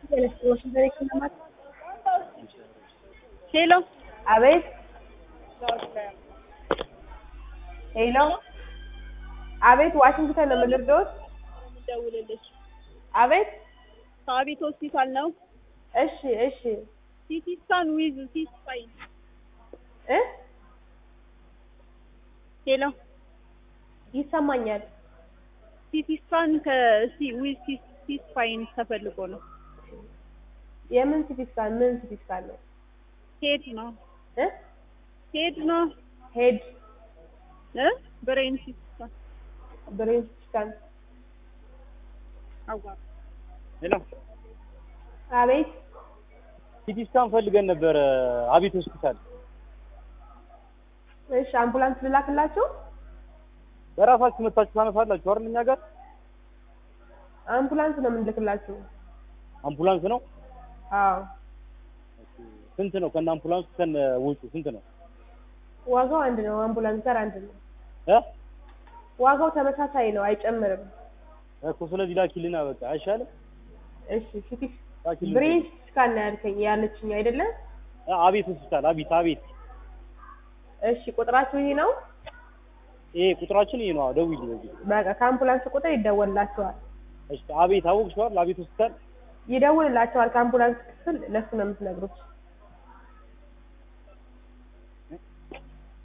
ሄሎ አቤት ሄሎ አቤት ዋሽንግተን ነው የምልርዶት ደውልልሽ አቤት ከአቤት ሆስፒታል ነው። እሺ እሺ ሲቲ ስካን ዊዝ ሲቲ ስፓይን። እ ሄሎ ይሰማኛል ሲቲ ስካን ከሲ ዊዝ ሲቲ ስፓይን ተፈልጎ ነው። የምን ሲቲ ስካን ምን ሲቲ ስካን ነው ሄድ ነው እ ሄድ ነው ሄድ እ ብሬን ሲቲ ስካን ብሬን ሲቲ ስካን አዋ ሄሎ አቤት ሲቲ ስካን ፈልገን ነበር አቤት ሆስፒታል። እሺ አምቡላንስ ልላክላችሁ በራሳችሁ መታችሁ ታነሳላችሁ አይደል? እኛ ጋር አምቡላንስ ነው የምንልክላችሁ አምቡላንስ ነው። አዎ ስንት ነው? ከነ አምቡላንሱ ከነ ወጪ ስንት ነው? ዋጋው አንድ ነው አምቡላንስ ጋር አንድ ነው እ ዋጋው ተመሳሳይ ነው አይጨምርም እኮ ስለዚህ ላኪልና በቃ አይሻልም? እሺ ሲቲ ላኪልን። ብሬን ሲቲ ስካን ነው ያልከኝ ያለችኝ አይደለም አ- አቤት ሆስፒታል አቤት አቤት። እሺ ቁጥራችሁ ይሄ ነው ይሄ ቁጥራችን ይሄ ነው። ደውዪ በዚህ። በቃ ከአምቡላንስ ቁጥር ይደወልላቸዋል እሺ አቤት አወቅሽዋል? አቤት ሆስፒታል ይደውልላቸዋል ከአምቡላንስ ክፍል ለሱ ነው የምትነግሩት